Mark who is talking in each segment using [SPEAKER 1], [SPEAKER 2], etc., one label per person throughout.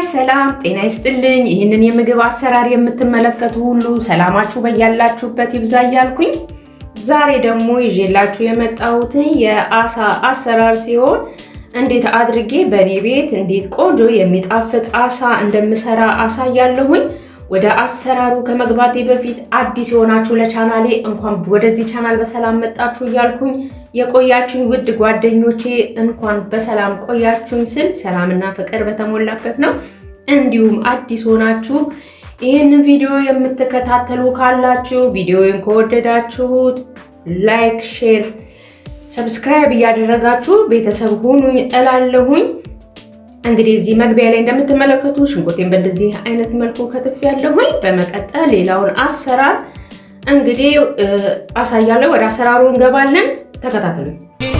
[SPEAKER 1] ሰላም ጤና ይስጥልኝ። ይህንን የምግብ አሰራር የምትመለከቱ ሁሉ ሰላማችሁ በያላችሁበት ይብዛ እያልኩኝ ዛሬ ደግሞ ይዤላችሁ የመጣሁትን የአሳ አሰራር ሲሆን እንዴት አድርጌ በእኔ ቤት እንዴት ቆንጆ የሚጣፍጥ አሳ እንደምሰራ አሳያለሁኝ። ወደ አሰራሩ ከመግባቴ በፊት አዲስ የሆናችሁ ለቻናሌ እንኳን ወደዚህ ቻናል በሰላም መጣችሁ እያልኩኝ የቆያችሁኝ ውድ ጓደኞቼ እንኳን በሰላም ቆያችሁኝ ስል ሰላምና ፍቅር በተሞላበት ነው። እንዲሁም አዲስ ሆናችሁ ይህንን ቪዲዮ የምትከታተሉ ካላችሁ ቪዲዮውን ከወደዳችሁት ላይክ፣ ሼር፣ ሰብስክራይብ እያደረጋችሁ ቤተሰብ ሁኑኝ እላለሁኝ። እንግዲህ እዚህ መግቢያ ላይ እንደምትመለከቱ ሽንኩርቴን በእንደዚህ አይነት መልኩ ከትፍ ያለሁኝ። በመቀጠል ሌላውን አሰራር እንግዲህ አሳያለሁ። ወደ አሰራሩ እንገባለን። ተከታተሉኝ።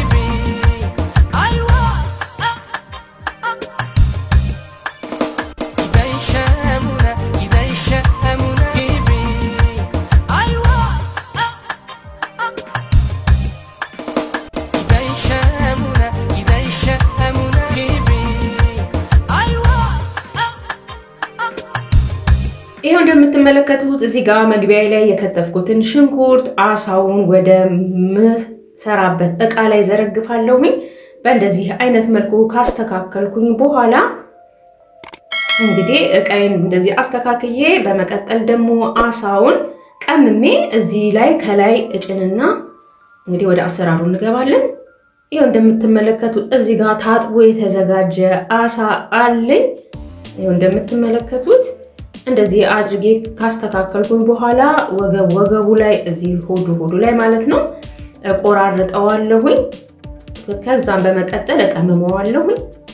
[SPEAKER 1] ይሄው እንደምትመለከቱት እዚህ ጋር መግቢያ ላይ የከተፍኩትን ሽንኩርት አሳውን ወደ ምሰራበት እቃ ላይ ዘረግፋለሁኝ። በእንደዚህ አይነት መልኩ ካስተካከልኩኝ በኋላ እንግዲህ እቃዬን እንደዚህ አስተካክዬ በመቀጠል ደግሞ አሳውን ቀምሜ እዚህ ላይ ከላይ እጭንና እንግዲህ ወደ አሰራሩ እንገባለን። ይኸው እንደምትመለከቱት እዚህ ጋር ታጥቦ የተዘጋጀ አሳ አለኝ። ይኸው እንደምትመለከቱት እንደዚህ አድርጌ ካስተካከልኩኝ በኋላ ወገብ ወገቡ ላይ እዚህ ሆዱ ሆዱ ላይ ማለት ነው ቆራርጠዋለሁኝ። ከዛም በመቀጠል እቀምመዋለሁኝ።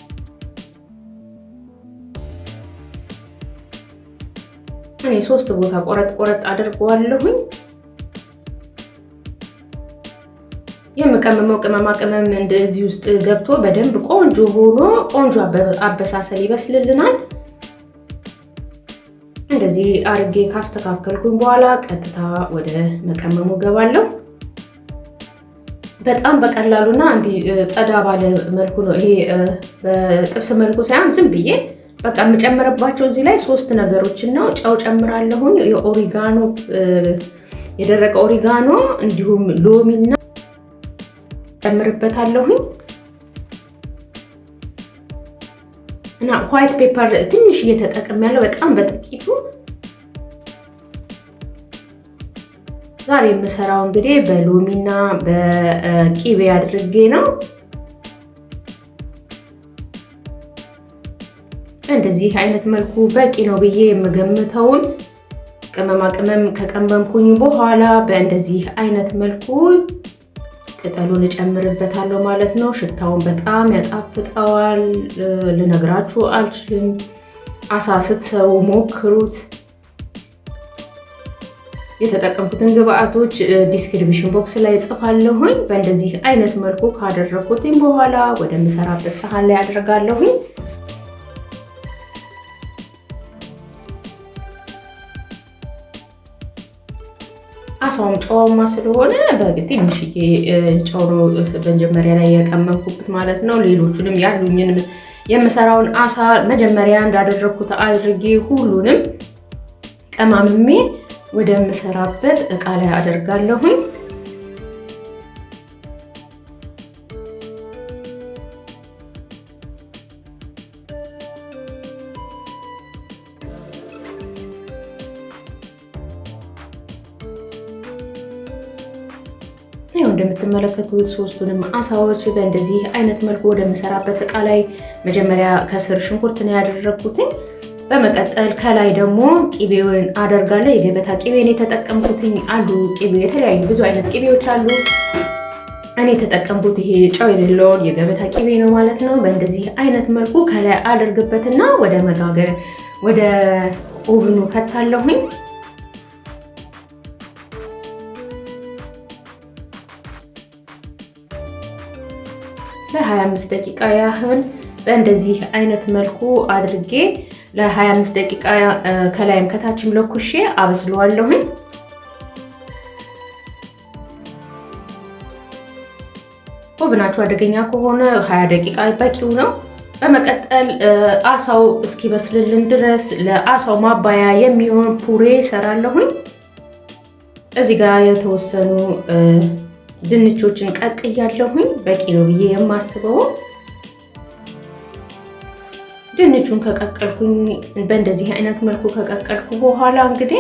[SPEAKER 1] እኔ ሶስት ቦታ ቆረጥ ቆረጥ አድርገዋለሁኝ። የምቀምመው ቅመማ ቅመም እንደዚህ ውስጥ ገብቶ በደንብ ቆንጆ ሆኖ ቆንጆ አበሳሰል ይበስልልናል። እንደዚህ አርጌ ካስተካከልኩኝ በኋላ ቀጥታ ወደ መቀመሙ ገባለሁ። በጣም በቀላሉና እንዲህ ጸዳ ባለ መልኩ ነው። ይሄ በጥብስ መልኩ ሳይሆን ዝም ብዬ በቃ የምጨምርባቸው እዚህ ላይ ሶስት ነገሮችን ነው። ጨው ጨምራለሁኝ፣ የኦሪጋኖ የደረቀ ኦሪጋኖ እንዲሁም ሎሚና ጨምርበታለሁኝ እና ዋይት ፔፐር ትንሽ እየተጠቀም ያለው በጣም በጥቂቱ። ዛሬ የምሰራው እንግዲህ በሎሚና በቂቤ አድርጌ ነው። እንደዚህ አይነት መልኩ በቂ ነው ብዬ የምገምተውን ቅመማ ቅመም ከቀመምኩኝ በኋላ በእንደዚህ አይነት መልኩ ቅጠሉን እጨምርበታለሁ ማለት ነው። ሽታውን በጣም ያጣፍጠዋል። ልነግራችሁ አልችልም። አሳ ስትሰሩ ሞክሩት። የተጠቀምኩትን ግብአቶች ዲስክሪፕሽን ቦክስ ላይ ጽፋለሁኝ። በእንደዚህ አይነት መልኩ ካደረግኩትኝ በኋላ ወደምሰራበት ሰሃን ላይ አደርጋለሁኝ። አሳውም ጨዋማ ስለሆነ በትንሽዬ ጨው ነው መጀመሪያ ላይ የቀመምኩበት ማለት ነው። ሌሎቹንም ያሉኝን የምሰራውን አሳ መጀመሪያ እንዳደረግኩት አድርጌ ሁሉንም ቀማምሜ ወደምሰራበት እቃ ላይ አደርጋለሁኝ። ይኸው እንደምትመለከቱት ሶስቱንም አሳዎች በእንደዚህ አይነት መልኩ ወደምሰራበት እቃ ላይ መጀመሪያ ከስር ሽንኩርት ነው ያደረግኩትኝ። በመቀጠል ከላይ ደግሞ ቂቤውን አደርጋለሁ። የገበታ ቂቤን የተጠቀምኩትኝ አሉ። ቂቤ የተለያዩ ብዙ አይነት ቂቤዎች አሉ። እኔ የተጠቀምኩት ይሄ ጨው የሌለውን የገበታ ቂቤ ነው ማለት ነው። በእንደዚህ አይነት መልኩ ከላይ አደርግበትና ወደ መጋገር ወደ ኦቭኑ ከታለሁኝ። ለ25 ደቂቃ ያህል በእንደዚህ አይነት መልኩ አድርጌ ለ25 ደቂቃ ከላይም ከታችም ለኩሼ አበስለዋለሁኝ። ኦቭናችሁ አደገኛ ከሆነ 20 ደቂቃ በቂው ነው። በመቀጠል አሳው እስኪበስልልን ድረስ ለአሳው ማባያ የሚሆን ፑሬ ሰራለሁኝ። እዚህ ጋር የተወሰኑ ድንቾችን ቀቅያለሁኝ። በቂ ነው ብዬ የማስበው ድንቹን ከቀቀልኩኝ በእንደዚህ አይነት መልኩ ከቀቀልኩ በኋላ እንግዲህ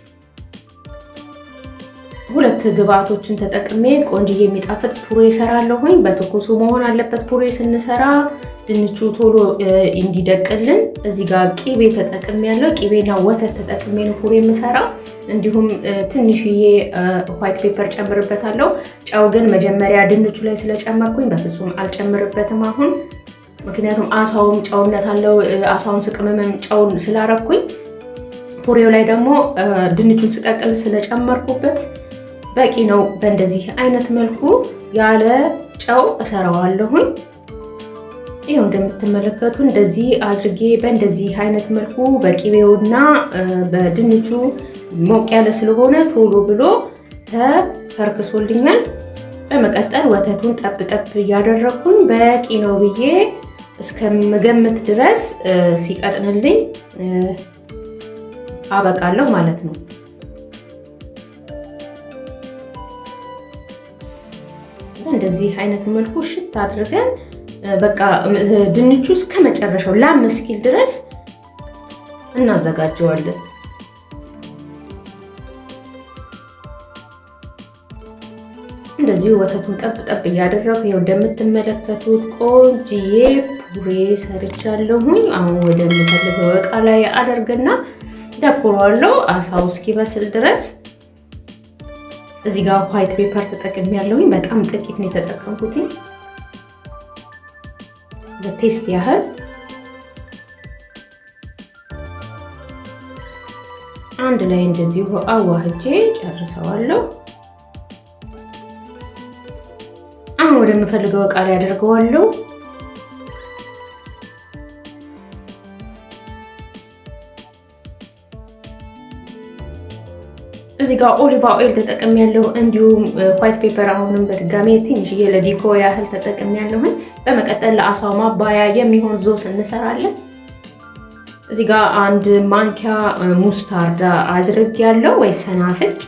[SPEAKER 1] ሁለት ግብአቶችን ተጠቅሜ ቆንጅዬ የሚጣፍጥ ፑሬ እሰራለሁኝ። በትኩሱ መሆን አለበት ፑሬ ስንሰራ ድንቹ ቶሎ እንዲደቅልን። እዚህ ጋር ቂቤ ተጠቅሜ ያለው ቂቤና ወተት ተጠቅሜ ነው ፑሬ የምሰራው። እንዲሁም ትንሽዬ ዋይት ፔፐር ጨምርበታለሁ። ጨው ግን መጀመሪያ ድንቹ ላይ ስለጨመርኩኝ በፍጹም አልጨምርበትም አሁን ምክንያቱም አሳውም ጨውነት አለው። አሳውን ስቅመምም ጨውን ስላረኩኝ ፑሬው ላይ ደግሞ ድንቹን ስቀቅል ስለጨመርኩበት በቂ ነው። በእንደዚህ አይነት መልኩ ያለ ጨው እሰራዋለሁኝ። ይኸው እንደምትመለከቱ እንደዚህ አድርጌ በእንደዚህ አይነት መልኩ በቂቤውና በድንቹ ሞቅ ያለ ስለሆነ ቶሎ ብሎ ተፈርክሶልኛል። በመቀጠል ወተቱን ጠብ ጠብ እያደረግኩኝ በቂ ነው ብዬ እስከምገምት ድረስ ሲቀጥንልኝ አበቃለሁ ማለት ነው። እንደዚህ አይነት መልኩ ሽት አድርገን በቃ ድንቹ እስከ መጨረሻው ላም እስኪል ድረስ እናዘጋጀዋለን። እንደዚሁ ወተቱን ጠብ ጠብ እያደረጉ ይኸው እንደምትመለከቱት ቆንጅዬ ፑሬ ሰርቻለሁኝ። አሁን ወደምፈልገው እቃ ላይ አደርግና ደኩረዋለሁ አሳው እስኪበስል ድረስ። እዚህ ጋር ዋይት ፔፐር ተጠቅሜ ያለሁኝ በጣም ጥቂት ነው የተጠቀምኩት ለቴስት ያህል። አንድ ላይ እንደዚሁ አዋህጄ ጨርሰዋለሁ። አሁን ወደምፈልገው እቃ ላይ አደርገዋለሁ። እዚህ ጋር ኦሊቫ ኦይል ተጠቅም ያለው እንዲሁም ዋይት ፔፐር አሁንም በድጋሜ ትንሽዬ ለዲኮ ያህል ተጠቅም ያለሁኝ። በመቀጠል ለአሳው ማባያ የሚሆን ዞስ እንሰራለን። እዚህ ጋር አንድ ማንኪያ ሙስታርዳ አድርግ ያለው ወይ ሰናፍጭ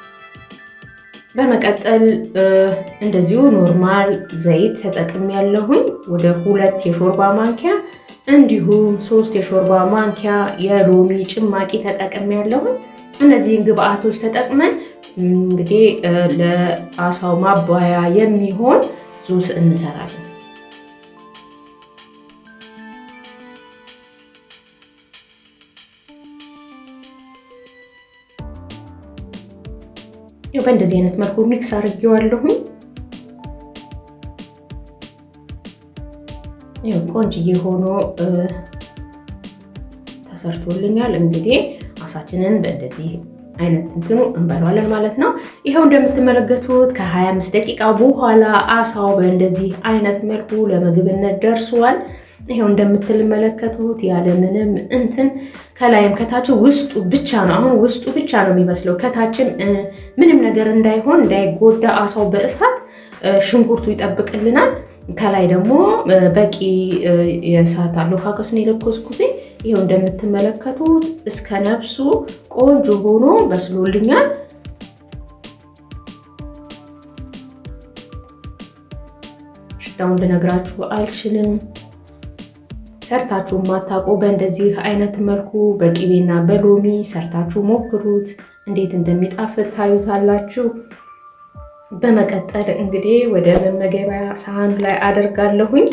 [SPEAKER 1] በመቀጠል እንደዚሁ ኖርማል ዘይት ተጠቅም ያለሁኝ ወደ ሁለት የሾርባ ማንኪያ እንዲሁም ሶስት የሾርባ ማንኪያ የሎሚ ጭማቂ ተጠቅም ያለሁኝ። እነዚህን ግብአቶች ተጠቅመን እንግዲህ ለአሳው ማባያ የሚሆን ዙስ እንሰራለን። በእንደዚህ አይነት መልኩ ሚክስ አድርጌዋለሁኝ። ቆንጅዬ ሆኖ ተሰርቶልኛል። እንግዲህ አሳችንን በእንደዚህ አይነት እንትኑ እንበለዋለን ማለት ነው። ይኸው እንደምትመለከቱት ከ25 ደቂቃ በኋላ አሳው በእንደዚህ አይነት መልኩ ለምግብነት ደርሷል። ይኸው እንደምትመለከቱት ያለምንም እንትን ከላይም ከታችም ውስጡ ብቻ ነው። አሁን ውስጡ ብቻ ነው የሚመስለው። ከታችም ምንም ነገር እንዳይሆን እንዳይጎዳ አሳው በእሳት ሽንኩርቱ ይጠብቅልናል። ከላይ ደግሞ በቂ የእሳት አለካከስ ነው የለኮስኩት። ይኸው እንደምትመለከቱት እስከ ነፍሱ ቆንጆ ሆኖ በስሎልኛል። ሽታውን ልነግራችሁ አልችልም። ሰርታችሁ ማታውቁ በእንደዚህ አይነት መልኩ በቂቤና በሎሚ ሰርታችሁ ሞክሩት። እንዴት እንደሚጣፍጥ ታዩታላችሁ። በመቀጠል እንግዲህ ወደ መመገቢያ ሳህን ላይ አደርጋለሁኝ።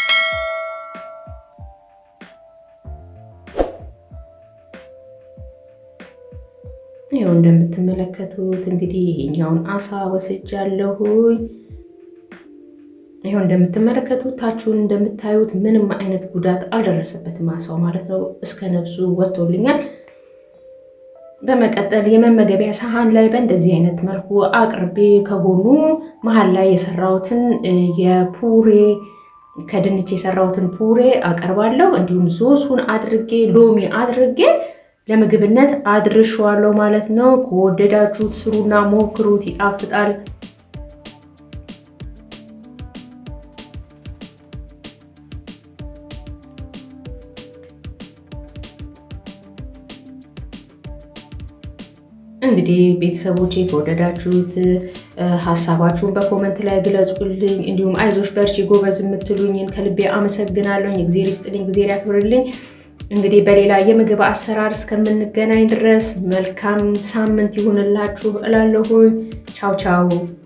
[SPEAKER 1] ይኸው እንደምትመለከቱት እንግዲህ ይሄኛውን አሳ ወስጃለሁኝ። ይኸው እንደምትመለከቱት ታችሁን እንደምታዩት ምንም አይነት ጉዳት አልደረሰበትም አሳው ማለት ነው። እስከ ነብሱ ወጥቶልኛል። በመቀጠል የመመገቢያ ሳህን ላይ በእንደዚህ አይነት መልኩ አቅርቤ ከጎኑ መሀል ላይ የሰራሁትን የፑሬ ከድንች የሰራሁትን ፑሬ አቀርባለሁ። እንዲሁም ሶሱን አድርጌ ሎሚ አድርጌ ለምግብነት አድርሸዋለሁ ማለት ነው። ከወደዳችሁት ስሩና ሞክሩት፣ ይጣፍጣል። እንግዲህ ቤተሰቦቼ ከወደዳችሁት ሀሳባችሁን በኮመንት ላይ ግለጹልኝ። እንዲሁም አይዞሽ በርቺ ጎበዝ የምትሉኝን ከልቤ አመሰግናለሁኝ። እግዜር ይስጥልኝ፣ እግዜር ያክብርልኝ። እንግዲህ በሌላ የምግብ አሰራር እስከምንገናኝ ድረስ መልካም ሳምንት ይሁንላችሁ እላለሁ። ቻው ቻው።